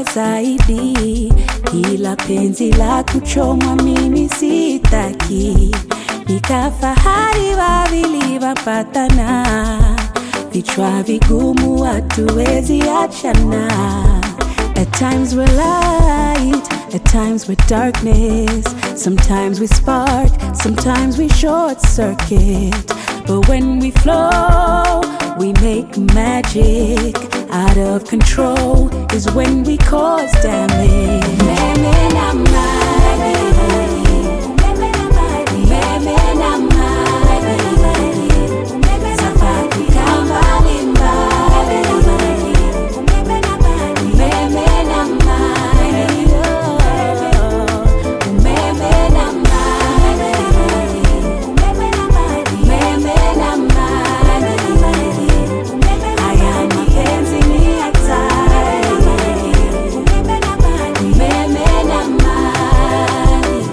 zaidi, ila penzi la kuchomwa mimi sitaki. Nikafahari wawili wapatana, vichwa vigumu hatuwezi achana. At times we're light, at times we're darkness. Sometimes we spark, sometimes we short circuit. But when we flow, we make magic. Out of control is when we cause damage. Umeme na maji. Umeme na maji. Safari kama mbali mbali. Umeme na maji. Umeme na maji. Umeme na maji. Umeme na maji. Haya mapenzi ni hatari. Umeme na maji. Umeme na maji.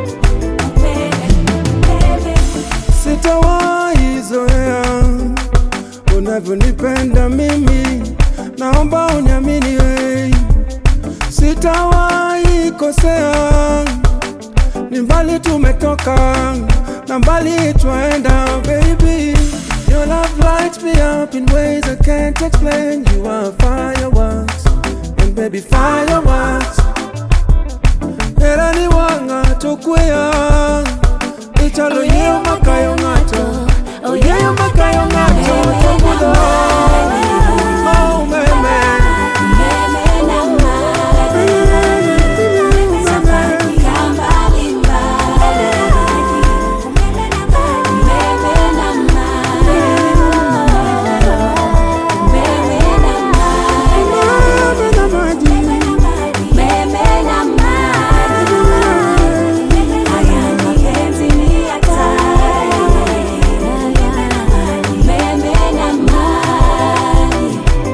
Umeme. Sitawahi zoea unavyonipenda mimi, naomba uniamini wewe, sitawahi kosea. Ni mbali tumetoka na mbali twaenda, baby. Your love lights me up in ways I can't explain. You are fireworks, and baby fireworks. Era ni wanga tukwea Ichalo yeo makayo ngato Oh yeo makayo ngato Tomudo Oh meme Umeme na maji. Safari ya mbali mbali. Umeme na maji. Umeme na maji. Meme na maji Umeme na maji. Haya mapenzi ni hatari. Umeme na maji.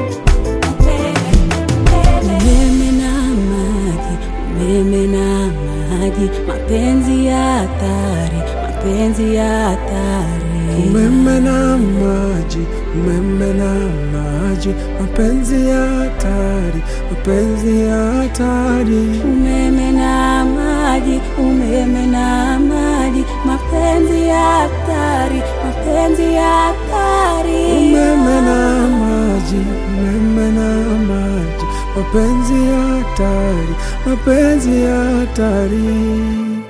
Umeme na maji, umeme na maji, mapenzi ya hatari, mapenzi ya hatari. Umeme na maji Umeme na maji Mapenzi ya hatari Mapenzi ya hatari Umeme na maji, umeme na maji, mapenzi ya hatari, mapenzi ya hatari. Umeme na maji, umeme na maji, mapenzi ya hatari, mapenzi ya hatari.